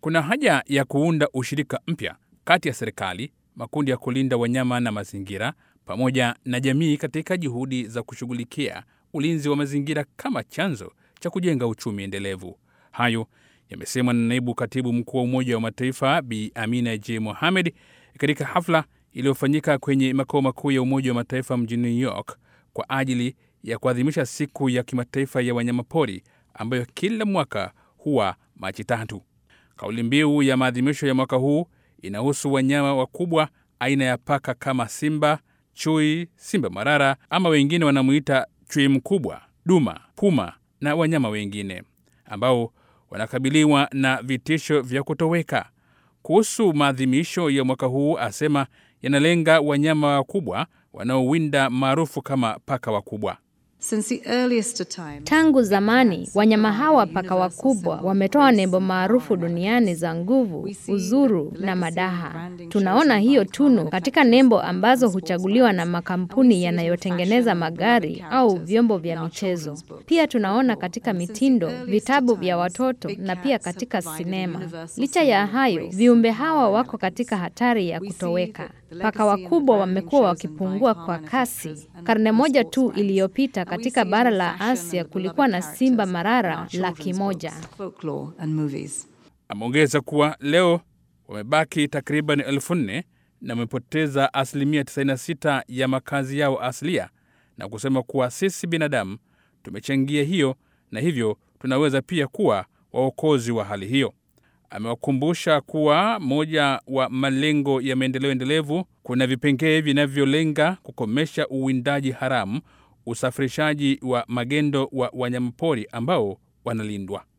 Kuna haja ya kuunda ushirika mpya kati ya serikali, makundi ya kulinda wanyama na mazingira, pamoja na jamii katika juhudi za kushughulikia ulinzi wa mazingira kama chanzo cha kujenga uchumi endelevu. Hayo yamesemwa na naibu katibu mkuu wa Umoja wa Mataifa Bi Amina J Mohamed katika hafla iliyofanyika kwenye makao makuu ya Umoja wa Mataifa mjini New York kwa ajili ya kuadhimisha siku ya kimataifa ya wanyamapori ambayo kila mwaka huwa Machi tatu. Kauli mbiu ya maadhimisho ya mwaka huu inahusu wanyama wakubwa aina ya paka kama simba, chui, simba marara ama wengine wanamuita chui mkubwa, duma, puma na wanyama wengine ambao wanakabiliwa na vitisho vya kutoweka. Kuhusu maadhimisho ya mwaka huu, asema yanalenga wanyama wakubwa wanaowinda maarufu kama paka wakubwa. Tangu zamani wanyama hawa paka wakubwa wametoa nembo maarufu duniani za nguvu, uzuru na madaha. Tunaona hiyo tunu katika nembo ambazo huchaguliwa na makampuni yanayotengeneza magari au vyombo vya michezo. Pia tunaona katika mitindo, vitabu vya watoto na pia katika sinema. Licha ya hayo, viumbe hawa wako katika hatari ya kutoweka. Paka wakubwa wamekuwa wakipungua kwa kasi. Karne moja tu iliyopita katika bara la Asia kulikuwa na simba marara laki moja. Ameongeza kuwa leo wamebaki takriban elfu nne na wamepoteza asilimia 96 ya makazi yao asilia, na kusema kuwa sisi binadamu tumechangia hiyo na hivyo tunaweza pia kuwa waokozi wa hali hiyo. Amewakumbusha kuwa moja wa malengo ya maendeleo endelevu kuna vipengee vinavyolenga kukomesha uwindaji haramu, usafirishaji wa magendo wa wanyamapori ambao wanalindwa.